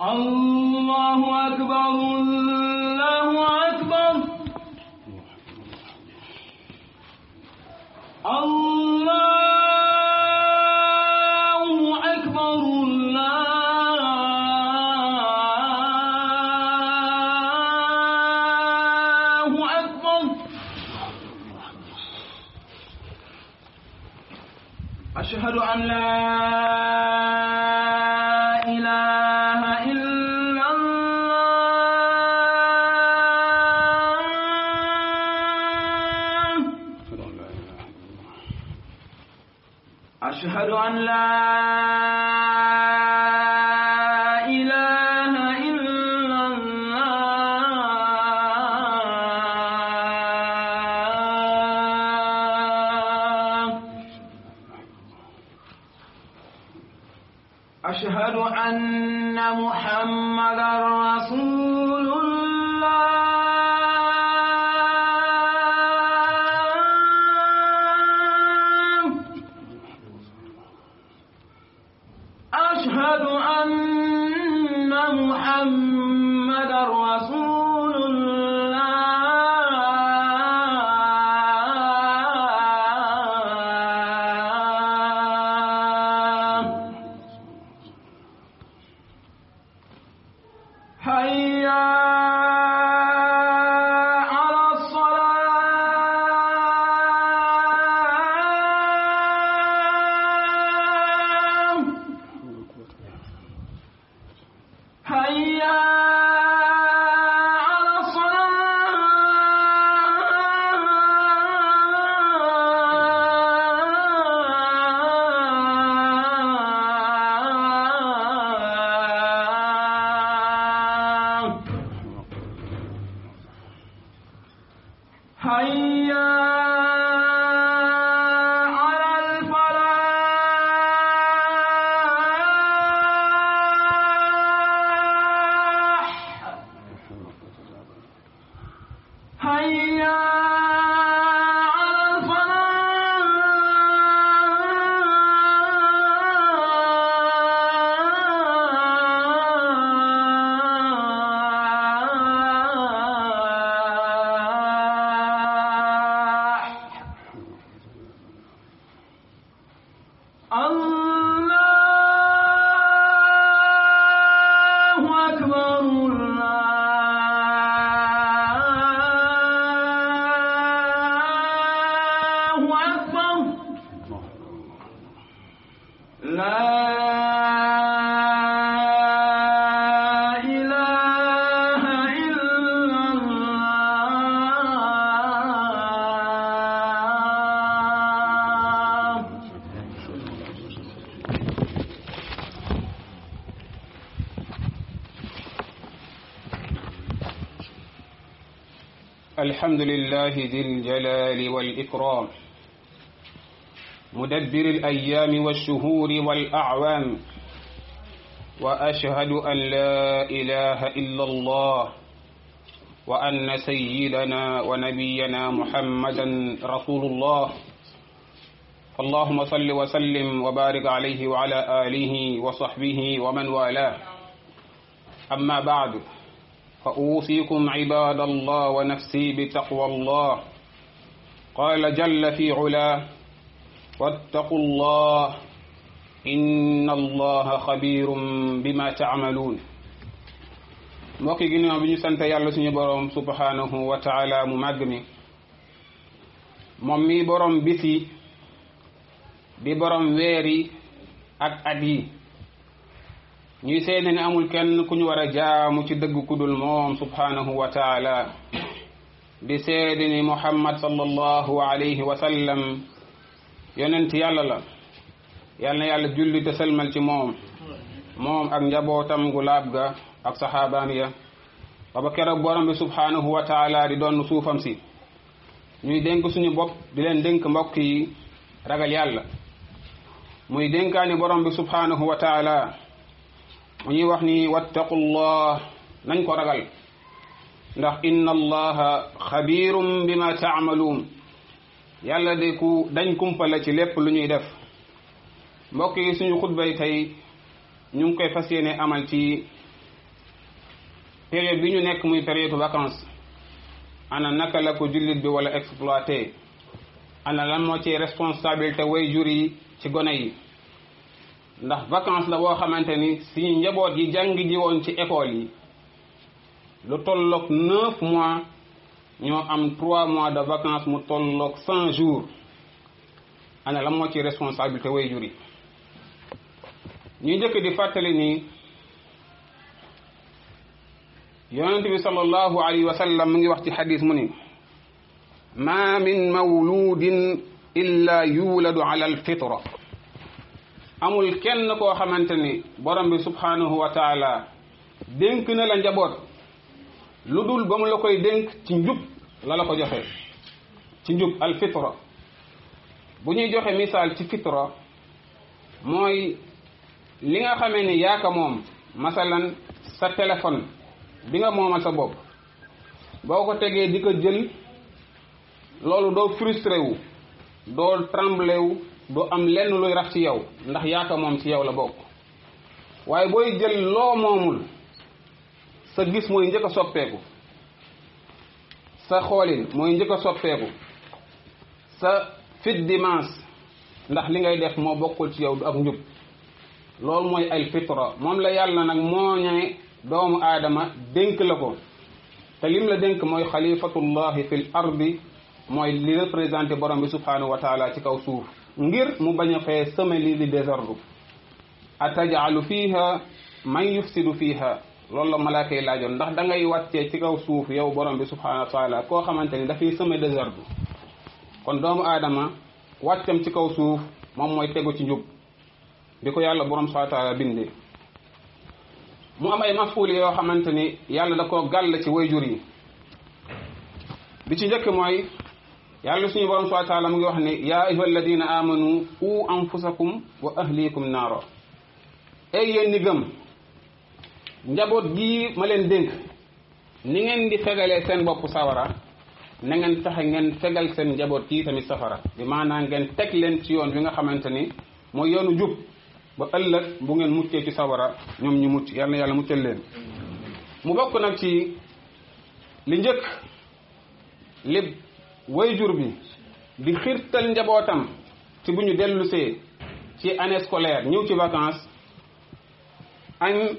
الله أكبر الله أكبر الله أكبر الله أكبر أشهد أن لا إله إلا الله أشهد أن لا إله إلا الله أشهد أن محمدا رسول الله أشهد أن محمدا رسول الله هيا على الصلاة هيا على الصلاة هيا على الفلاح هيا على الفلاح الله أكبر الله أكبر لا إله إلا الله الحمد لله ذي الجلال والإكرام مدبر الأيام والشهور والأعوام وأشهد أن لا إله إلا الله وأن سيدنا ونبينا محمدا رسول الله اللهم صل وسلم وبارك عليه وعلى آله وصحبه ومن والاه أما بعد فأوصيكم عباد الله ونفسي بتقوى الله قال جل في علاه واتقوا الله إن الله خبير بما تعملون mbokki ginnaaw bi ñu sant yàlla suñu boroom subhanahu wa taala mu màgg mi moom mi boroom bisi di boroom weeri ak at yi ñuy seede ne amul kenn ku ñu war a jaamu ci dëgg ku dul moom subhanahu wa taala di seede ni muhammad sallallahu alayhi wa sallam yonent yàlla la yal na yàlla julli te sëlmal ci moom moom ak njabootam gu laab ga ak saxaabaam ya ba ba keroog borom bi subhanahu wa taala di doon suufam si ñuy dénk suñu bopp di leen dénk mbokk yi ragal yàlla muy dénkaani borom bi subhanahu wa taala mu ñuy wax ni wattaqullah nañ ko ragal ndax inna allaha xabirum bima taamaluun yàlla de ku dañ kumpala ci lépp lu ñuy def mbokk yi suñu xutbay tey ñu ngi koy fas yéene amal ci période bi ñu nekk muy période vacances ana naka la ko jullit bi wala exploité ana lan moo ci responsabilité way jur yi ci gone yi ndax vacances la boo xamante ni suñu njaboot yi jàng ji woon ci école yi lu tolloog neuf mois ñoo am trois mois de vacances mu tolloog cent jours ana lan moo ci responsabilité way jur yi ñu njëkk di fàttali ni yonente bi sallallahu alayhi wa sallam mu ngi wax ci xadis mu ni ma min mawludin illa yuladu ala alfitra amul kenn koo xamante ni borom bi subhanahu wa taala dénk na la njaboot lu dul ba mu la koy dénk ci njub la la ko joxe ci njub alfitra bu ñuy joxe misaal ci fitra mooy li nga xamee ni yaaka moom masalan sa téléphone bi nga moomal sa bopp boo ko tegee di ko jël loolu doo frustré wu doo tremblé wu doo am lenn luy rax ci yow ndax yaaka moom ci yow la bokk waaye booy jël loo moomul sa gis mooy njëkk a soppeeku sa xoolin mooy njëkk a soppeeku sa fit dimanche ndax li ngay def moo bokkul ci yow du ak njub loolu mooy al fitra moom la yàlla nag moo ñe doomu aadama dénk la ko te lim la dénk mooy xalifatullahi fil ardi mooy li représenté borom bi subhanahu wa taala ci kaw suuf ngir mu bañ a fee seme lii di désordre atajalu fiha man yufsidu fiha loolu la malaaka yi laajoon ndax da ngay wàccee ci kaw suuf yow borom bi subhanahu wa taala koo xamante ni dafay seme désordre kon doomu aadama wàccam ci kaw suuf moom mooy tegu ci njub bi ko yàlla borom subhanahu wa taala bindee mu am ay mafuuli yoo xamante ni yàlla da koo gàll ci wayjur yi bi ci njëkk mooy yàlla suñu borom subhanahu wa taala mu ngi wax ni yaa ayuha alladina amanu u anfusakum wa ahlikum naaro ay yéen ni gëm njaboot gii ma leen dénk ni ngeen di fegalee seen bopp sawara na ngeen fexe ngeen fegal seen njaboot kii tamit safara bi maanaam ngeen teg leen ci yoon bi nga xamante ni mooy yoonu jub ba ëllëg bu ngeen muccee ci sawara ñoom ñu mucc yàlla na yàlla muccal leen mu bokk nag ci li njëkk li wayjur bi di xirtal njabootam ci bu ñu dellusee ci année scolaire ñëw ci vacances an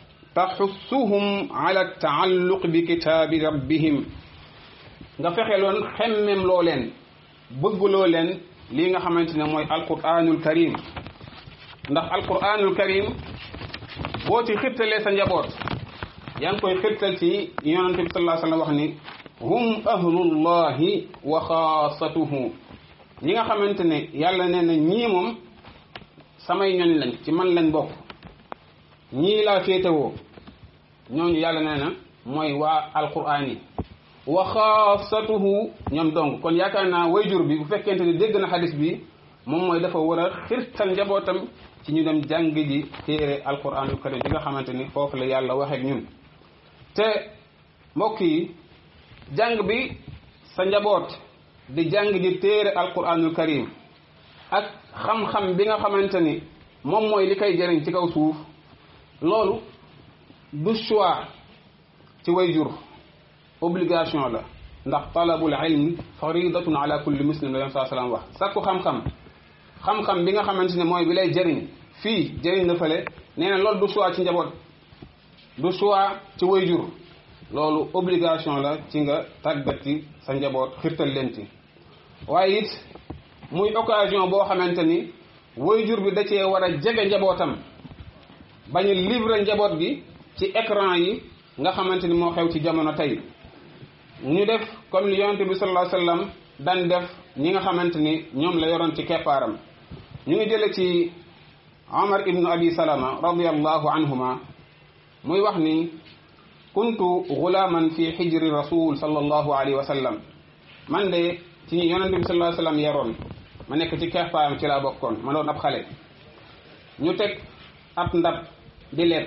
taxussuhum ala taalluq bi kitaabi rabbihim nga fexe loon xemmem loo leen bëggloo leen lii nga xamante ne mooy alquranul karim ndax alquranul karim boo ci xirtalee sa njaboot yaa ngi koy xirtal ci yonante bi sallallahu alayhi wa sallam wax ni hum ahlullahi wa xaasatuhu ñi nga xamante ne yàlla nee na ñii moom samay ñoñ lañ ci man lañ bokk ñii laa féetewoo ñooñu yàlla nee na mooy waa alquran yi wa xaasatuhu ñoom donc kon yaakaar naa wayjur bi bu fekkente ni dégg na xadis bi moom mooy dafa war a xirtal njabootam ci ñu dem jàng ji téere alquranul karim bi nga xamante ni foofu la yàlla waxeek ñun te mbokk yi jàng bi sa njaboot di jàng ji téere alquranul karim ak xam-xam bi nga xamante ni moom mooy li koy jëriñ ci kaw suuf loolu du choix ci wayjur obligation la ndax talabul ilmi faridatun ala kulli muslim la yom saa salaam wax sakku xam-xam xam-xam bi nga xamante ne mooy bi lay jëriñ fii jëriñ na fële nee na loolu du choix ci njaboot du choix ci wayjur loolu obligation la ci nga tàggati sa njaboot xirtal leen ci waaye it muy occasion boo xamante ni wayjur bi da cee war a jege njabootam bañ a livrer njaboot gi ci écran yi nga xamante ni moo xew ci jamono tey ñu def comme li yonente bi sallallahu alayhi wasallam daan def ñi nga xamante ni ñoom la yoroon ci keppaaram ñu ngi jële ci Omar ibnu Abi Salama radiyallahu anhuma muy wax ni kuntu gulaaman fi xijri rasul sallallahu alayhi wa sallam man de ci ñi yonente bi sallallahu alayhi wasallam yaroon ma nekk ci keppaaram ci laa bokkoon ma doon ab xale ñu teg ab ndab di lekk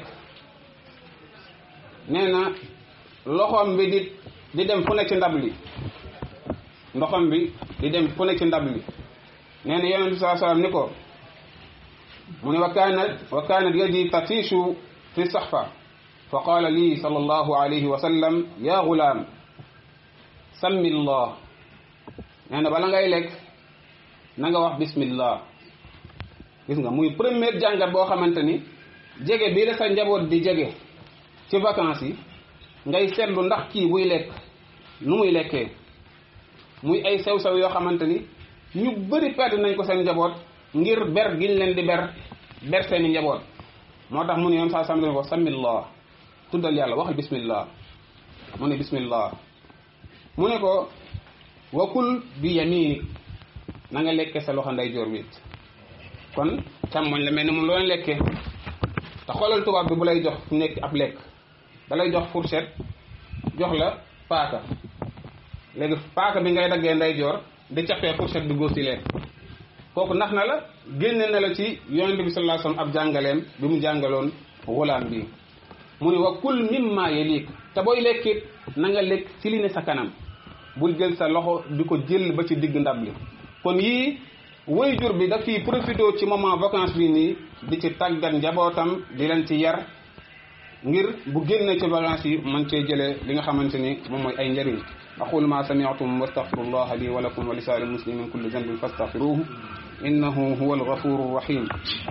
nee na loxoom bi di di dem fu ne ci ndab li ndoxam bi di dem fu ne ci ndab li nee na yonent bi saa sallam ni ko mu ne wa kaanat wa kaanat yadi tatishu fi saxfa fa qaala lii sallallahu alayhi wa sallam ya gulaam sammi llah nee na bala ngay lekk na nga wax bismillah gis nga muy première jàngat boo xamante ni jege bii la sa njaboot di jege ci vacances yi ngay seetlu ndax kii buy lekk nu muy lekkee muy ay sew-sew yoo xamante ni ñu bëri perdre nañ ko seen njaboot ngir ber giñ leen di ber ber seeni njaboot moo tax mu ne yoon saa sam ko samillah tuddal yàlla waxal bismillah mu ne bismillah mu ne ko wakul bi yaminik na nga lekke sa loxo ndeyjoor bi kon càmmoñ la mel ni moom loo leen lekkee te xoolal tubaab bi bu lay jox nekk ab lekk da lay jox fourchette jox la paaka léegi paaka bi ngay daggee ndeyjoor di cappee fourchette bi góos yi lekk kooku nax na la génne na la ci yonente bi sallallahu alayhi wasallam ab jàngaleem bi mu jàngaloon wulaam bi mu ne wa kul mimma yalik te booy lekkit na nga lekk ci li ne sa kanam bul jël sa loxo di ko jël ba ci digg ndab li kon yii waajur bi daf fiy profité ci moment vacance bi nii di ci tàggat njabootam di leen ci yar ngir bu génne ci vacances yi mën cee jëlee li nga xamante ni moom mooy ay njëriñ aqulu ma sami'tum wastaghfirullah li wa lakum wa li sa'iril muslimin min kulli dhanbin fastaghfiruhu innahu huwal ghafurur rahim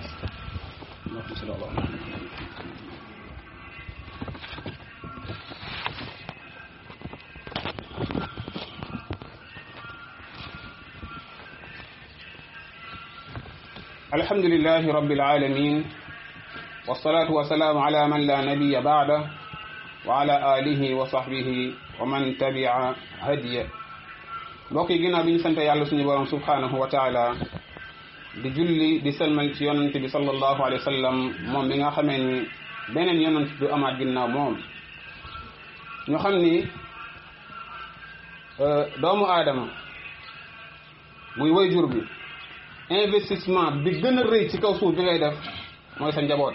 الحمد لله رب العالمين والصلاة والسلام على من لا نبي بعده وعلى آله وصحبه ومن تبع هديه mbokk yi ginnaaw bi ñu sant yàlla suñu borom subhanahu wa taala di julli di selmal ci yonent bi sallallahu alayhi wa sallam moom bi nga xamee ni beneen yonent du amaat ginnaaw moom ñu xam ni doomu aadama muy wayjur bi investissement bi gën a rëy ci kaw suuf bi ngay def mooy sa njaboot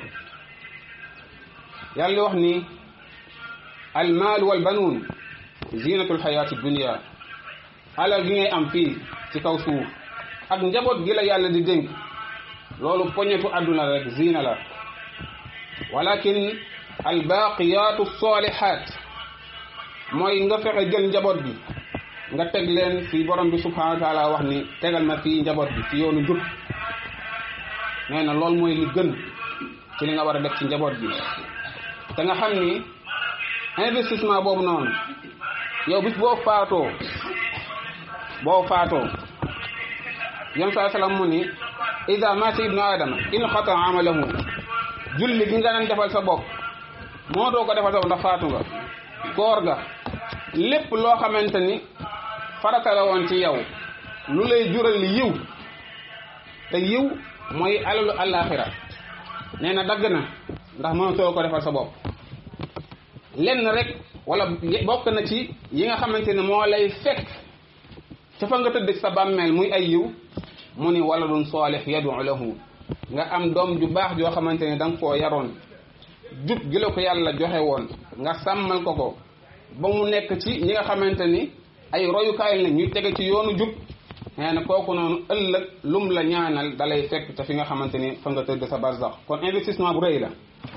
yàlla di wax ni almaal wal banuun zinatul xayaati dunia alal gi ngay am fii ci kaw suuf ak njaboot gi la yàlla di dénk loolu poñetu àdduna rek zina la walakin albaqiyatu salihat mooy nga fexe jël njaboot bi nga teg leen fi borom bi subhanahu wa taala wax ni tegal ma fii njaboot bi ci yoonu jub nee na loolu mooy li gën ci li nga war a def ci njaboot bi te nga xam ni investissement boobu noonu yow bis boo faatoo boo faatoo yam saa salaam mu ni ida mata ibnu adama in xata amalahu julli gi nga daan defal sa bopp moo doo ko defal sa bopp ndax faatu nga koor ga lépp loo xamante ni farata la woon ci yow lu lay jural yiw te yiw mooy alalu àllaaxira nee na dagg na ndax mënatoo ko defal sa bopp lenn rek wala bokk na ci yi nga xamante ne moo lay fekk ca fa nga tëdd sa bàmmeel muy ay yiw mu ni wala dun saalix yadu lahu nga am doom ju baax joo xamante ne da nga koo yaroon jub gi la ko yàlla joxe woon nga sàmmal ko ko ba mu nekk ci ñi nga xamante ni ay royukaay la ñuy tege ci yoonu jub nee na kooku noonu ëllëg lum la ñaanal dalay fekk ca fi nga xamante ni fa nga tëdd sa barzax kon investissement bu rëy la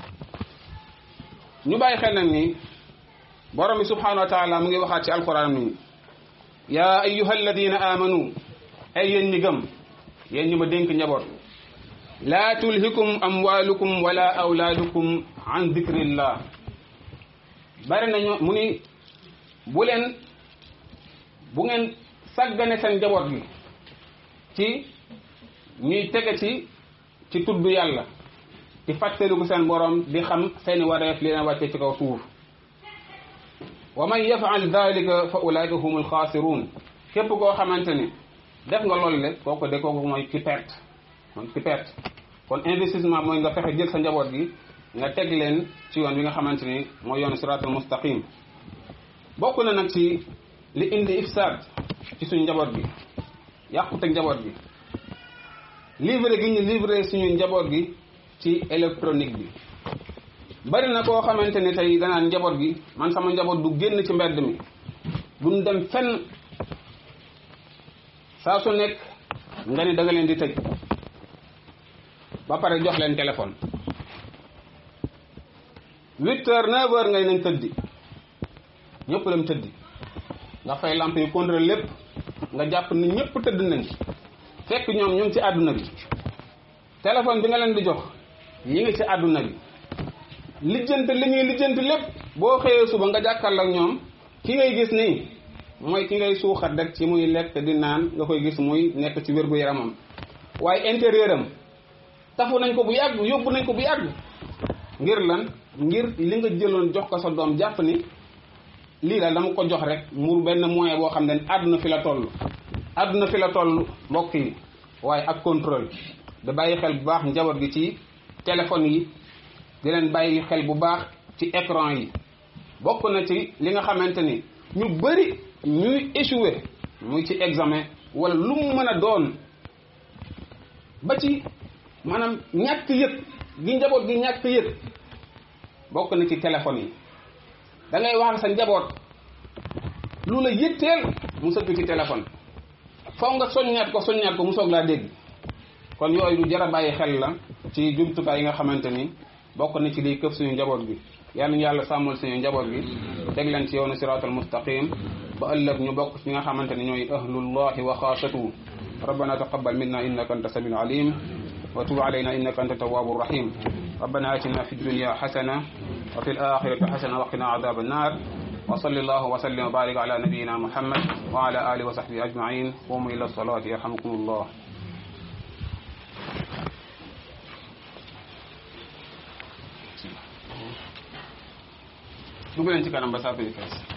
ñu bàyyi xel nag ni borom bi subhanahu wa taala mu ngi waxaat ci alquran ni yaa ayyuha alladina amanu ay yéen ñi gëm yéen ñi ma dénk njaboot laa tulhikum amwalukum wala awlaadukum an dikrillah bari nañu mu ni bu leen bu ngeen sàggane seen njaboot gi ci ñuy tege ci ci tudd yàlla di fàttaliku seen borom di xam seeni wareef li leen wàcce ci kaw suuf wa man yafal dalika fa ulaika humul xaasiruun képp koo xamante ni def nga loolu le kooku de kooku mooy ki perte mooy ki perte kon investissement mooy nga fexe jël sa njaboot gi nga teg leen ci yoon wi nga xamante ni mooy yoonu siraatul mustaqim bokk na nag ci li indi ifsaad ci suñu njaboot gi yàqute njaboot gi livré gi ñu livré suñu njaboot gi ci électronique bi bari na koo xamante ni tey danaan njaboot gi man sama njaboot du génn ci mbedd mi duñ dem fenn saa su nekk nga ni da nga leen di tëj ba pare jox leen téléphone huit heures neuf heures ngay nañ tëddi ñëpp dem tëddi nga fay lamp yi contrôle lépp nga jàpp ni ñëpp tëdd nañ fekk ñoom ñu ngi ci àdduna bi téléphone bi nga leen di jox ñi ngi ci àdduna bi lijjanti li ñuy lijjanti lépp boo xëyee suba nga jàkkaarloo ak ñoom ki ngay gis nii mooy ki ngay suuxat rek ci muy lekk di naan nga koy gis muy nekk ci wér gu yaramam waaye intérieur am tafu nañ ko bu yàgg yóbbu nañ ko bu yàgg ngir lan ngir li nga jëloon jox ko sa doom jàpp ni lii daal dama ko jox rek mu benn moyen boo xam ne àdduna fi la toll àdduna fi la toll mbokk yi waaye ak contrôle da bàyyi xel bu baax njaboot gi ci téléphone yi di leen bàyyi xel bu baax ci écran yi bokk na ci li nga xamante ni ñu bëri ñuy échoué muy ci examen wala lu mu mën a doon ba ci maanaam ñàkk yëg gi njaboot gi ñàkk yëg bokk na ci téléphone yi da ngay wax sa njaboot lu la yëtteel mu sëgg ci téléphone faw nga soññaat ko soññaat ko mu soog laa dégg kon yooyu lu jar a bàyyi xel la ci jumtukaay yi nga xamante ni bokk na ci liy këf suñu njaboot gi yal nañu yàlla sàmmal suñu njaboot gi teg leen ci yoonu siraatal mustaqim ba ëllëg ñu bokk ci ñi nga xamante ni ñooy ahlullahi wa xaasatuhu ربنا تقبل منا إنك أنت السميع العليم وتب علينا إنك أنت التواب الرحيم ربنا آتنا في الدنيا حسنة وفي الآخرة حسنة وقنا عذاب النار وصلى الله وسلم وبارك على نبينا محمد وعلى آله وصحبه أجمعين قوموا إلى الصلاة يرحمكم الله dugg leen ci kanam ba saa fi fees